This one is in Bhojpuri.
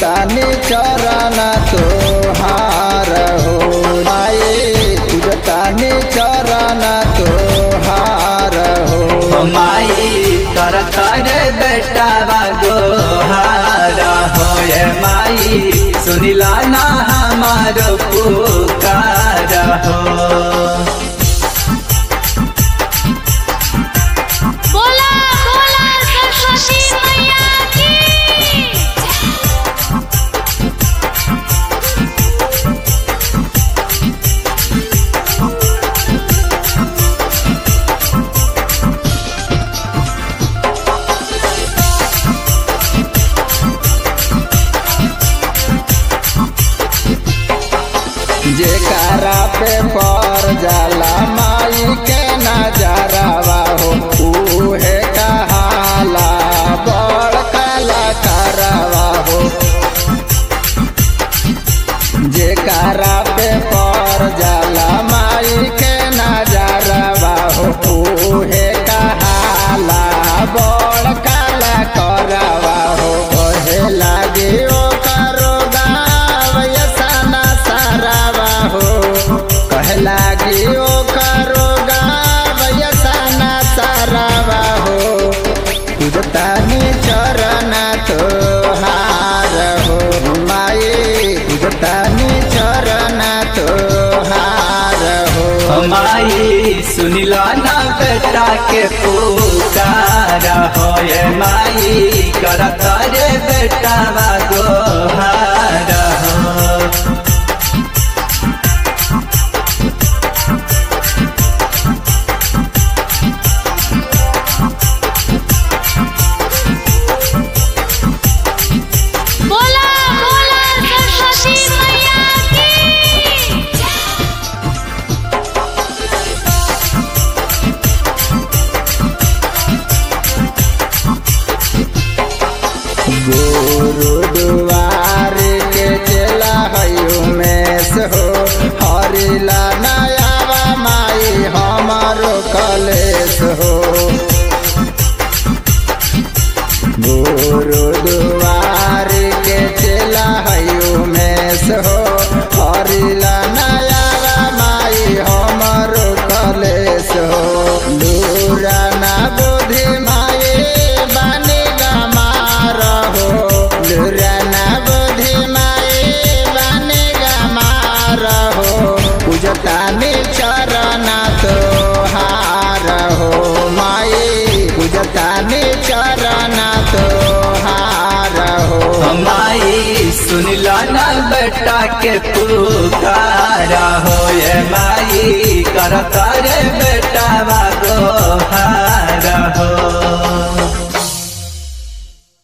पूजतानी चरण तोहार हो माई पूजतानी चरण तोहार हो माई कर कर बेटा गोहार होए माई सुनिला ना हमार पुकार हो बोला बोला सरस्वती मैया की जेकारा पे पर जाला माई के नजरवा हो उहे कहाला बड़ कलाकारवा हो जेकारा पे पर जाला माई के नजरवा हो उहे कहाला बड़ कलाकारवा हो कहे लागे ओ करो गावय सना सारावा हो कहे लागे ओ करो गावय सना सारावा हो पूजतानी चरण तोहार हो माई पूजतानी चरण तोहार हो माई सुनिला ना बेटा के पुकार होए माई कर कर बेटा गोहार हो बोला बोला सरस्वती मैया की गुरु दुआर के चला हयु मेस हो हरिला नयावा माई हमारो कलेश हो गुरु दुआर के चला हयु मेस हो हरिला नयावा माई हमारो कलेश हो दूरा ना बुद्धि माई बानी गमार हो दूरा ना बुद्धि माई बानी गमार हो पूजतानी चरण तोहार हो माई पूजतानी चरण तोहार हो माई सुनिला ना बेटा के पुकार होए माई कर कर बेटा गोहार हो